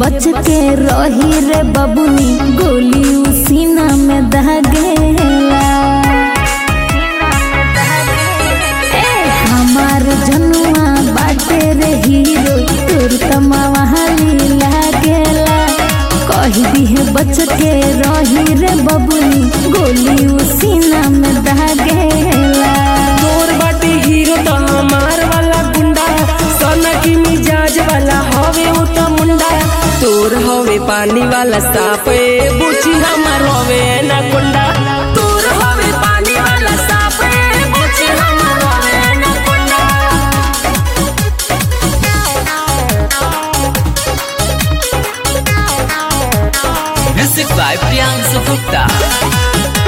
बच के रही रे बबुनी गोली उसीना में दहगेला ए हमार जनुआ बाटे रे हीरो तोर तमावाली लागेला कही दिहे बच के रही रे बबुनी गोली उसीना में दहगेला तोर बाटे हीरो तो हमार वाला गुंडा सोना की मिजाज वाला हवे उ तो मुंडा तोर हवे पानी वाला साफ ए बुची हमार हवे ना गुंडा तोर हवे पानी वाला साफ ए बुची हमार हवे ना गुंडा Music by Priyansu Gupta.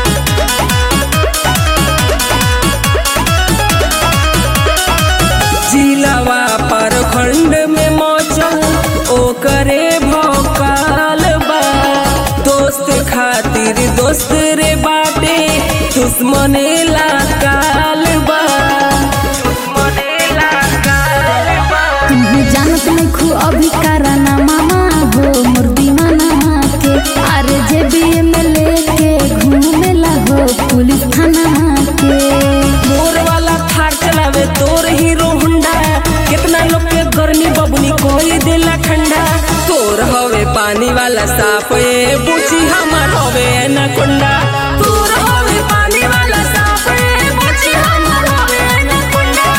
जिलावा पर खंड में मौचल ओकरे भौकाल बा दोस्त खातिर दोस्त रे बाटे दुश्मने ला काल बा दुश्मने ला काल बा तुम्हें जानत नहीं खू अभी कराना मामा हो मोर दीवाना के अरे जे बी में लेके घूमेला हो पुलिस थाना के मोर वाला थार चलावे तोर हीरो हुंडा कितना लोग के गर्मी बबनी कोई देला ठंडा तोर हवे पानी वाला साफ ए बुची हमार हवे ना कुंडा तोर हवे पानी वाला साफ ए बुची हमार हवे ना कुंडा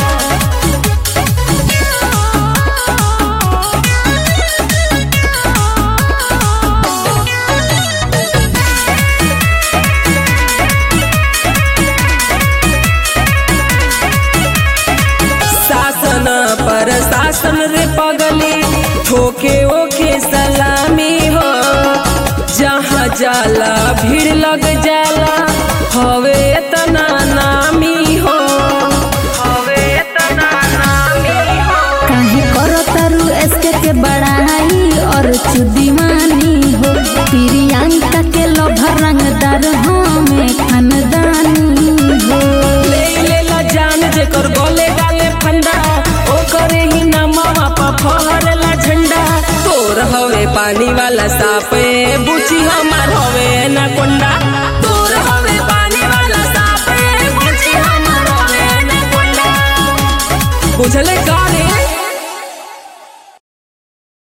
शासन पर शासन रे पगली ठोके ओके सलामी हो जहाँ जाला भीड़ लग जाला हवे तना नामी हो हवे तना नामी हो काहे करो तारू एसके के बड़ाई और चुदीवानी हो प्रियंका के लोभर रंगदार हमें खानदानी हो ले लेला जान जेकर गले गाले फंडा ओकरे ही नामा पा फहरला झंडा तोर हवे पानी वाला साप ए बुची हमार हवे ना कोंडा तोर हवे पानी वाला साप ए बुची हमार हवे ना कोंडा बुझले का रे